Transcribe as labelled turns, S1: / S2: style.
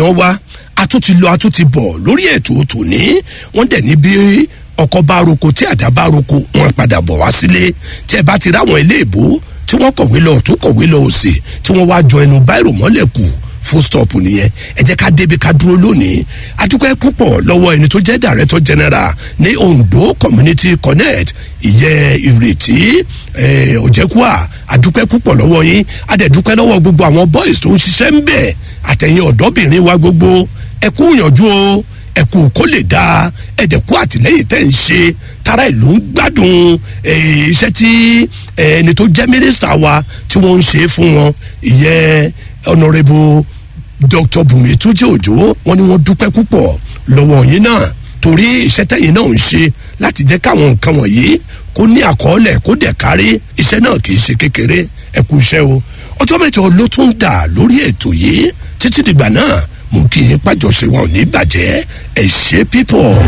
S1: èèyàn wa a tún ti lọ a tún ti bọ̀ lórí ètò tòní wọ́n dẹ̀ ní bí ọkọ̀ bá roko tí àdá bá roko wọ́n padà bọ̀ wá sílé tí ẹ bá ti ráwọn ilé ìbò tí wọ́n kọ̀wé lọ tún kọ̀wé lọ òsì tí wọ́n wá jọ ẹnu báírò mọ́lẹ̀ kù full stop nìyẹn ẹ jẹ́ ká débi ká dúró lónìí adúpẹ́ púpọ̀ lọ́wọ́ ẹni tó jẹ́ director general ní ondo community connect ìyẹn ìrètí ọ̀jẹ̀kúà adúpẹ́ púpọ̀ lọ́wọ́ yín adẹ̀dúpẹ́ lọ́wọ́ gbogbo àwọn boys tó ń ṣiṣẹ́ ń bẹ̀ àtẹ̀yìn ọ̀dọ́bìnrin wa gbogbo ẹ kú ìyànjú o ẹ kú kó lè dáa ẹ̀dẹ̀kú àtìlẹ́yìn tẹ̀ ń ṣe tara ìlú ń gbádùn iṣẹ́ tí ẹni tó jẹ́ mínísítà wa tí wọ́n ń ṣe fún wọn ìyẹn honourable dr bùnmi túnjí òjò wọn ni wọn dúpẹ́ púpọ̀ lọ́wọ́ yín náà torí iṣẹ́ tẹ̀yìn náà ń ṣe láti jẹ́ káwọn nǹkan wọ̀nyí kó ní àkọọ́lẹ̀ kó dẹ̀ kárí iṣẹ́ náà kì í ṣe kékeré ẹ kú iṣẹ́ o ọjọ́ mẹ́jọ ló tún dà lórí ètò yìí títí dìgbà náà mo kì í pàjọṣe wọn ò ní bàjẹ́ ẹ ṣe pípọ̀.